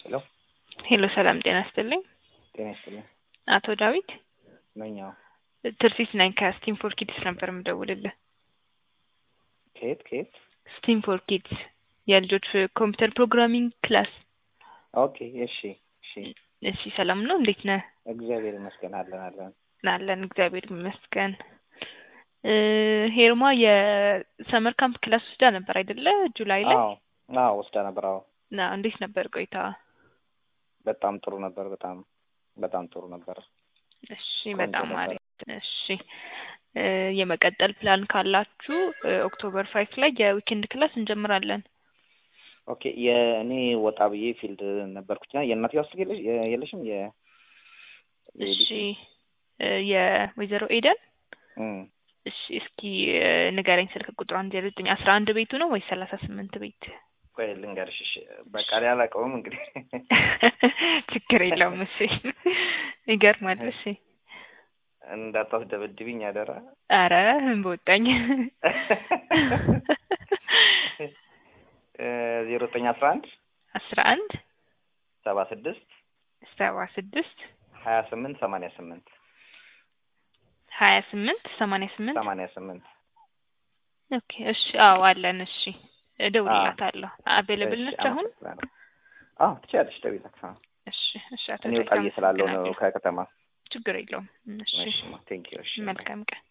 ሄሎ ሄሎ ሰላም ጤና ይስጥልኝ። ጤና ይስጥልኝ። አቶ ዳዊት ነኝ። አዎ። ትርሲት ነኝ ከስቲም ፎር ኪድስ ነበር የምደውልልህ። ከየት ከየት? ስቲም ፎር ኪድስ የልጆች ኮምፒውተር ፕሮግራሚንግ ክላስ። ኦኬ እሺ እሺ። እሺ ሰላም ነው? እንዴት ነህ? እግዚአብሔር ይመስገን አለን አለን። አለን እግዚአብሔር ይመስገን። እ ሄርማ የሰመር ካምፕ ክላስ ወስዳ ነበር አይደለ? ጁላይ ላይ አዎ አዎ ወስዳ ነበር። አዎ ና እንዴት ነበር ቆይታ? በጣም ጥሩ ነበር። በጣም በጣም ጥሩ ነበር። እሺ ቆንጆ በጣም ነበር። አሪፍ። እሺ እ የመቀጠል ፕላን ካላችሁ እ ኦክቶበር ፋይቭ ላይ የዊኬንድ ክላስ እንጀምራለን። ኦኬ የእኔ ወጣ ብዬ ፊልድ ነበርኩኝና የእናት ያው ስልክ የለሽ የለሽም የ እሺ እ የወይዘሮ ኤደን እም እሺ እስኪ እ ንገረኝ ስልክ ቁጥሯን ዜሮ ዘጠኝ አስራ አንድ ቤቱ ነው ወይስ ሰላሳ ስምንት ቤት? ቆይ ልንገርሽ። እሺ በቃ እኔ አላውቀውም እንግዲህ ችግር የለውም። እሺ ይገርማል። እሺ እንዳታስደበድብኝ አደራ። አረ ምን በወጣኝ። ዜሮ ዘጠኝ አስራ አንድ አስራ አንድ ሰባ ስድስት ሰባ ስድስት ሀያ ስምንት ሰማንያ ስምንት ሀያ ስምንት ሰማንያ ስምንት ሰማንያ ስምንት ኦኬ እሺ አዎ አለን እሺ እደውልላታለሁ አቬለብል ነች አሁን አዎ ትችያለሽ ደውይላት አዎ እሺ እሺ አቶ እኔ ዳዊት ወጣ ብዬ ስላለው ነው አመሰግናለሁ። ከከተማ ችግር የለውም እሺ እሺ ቴንኪው እሺ መልካም ቀን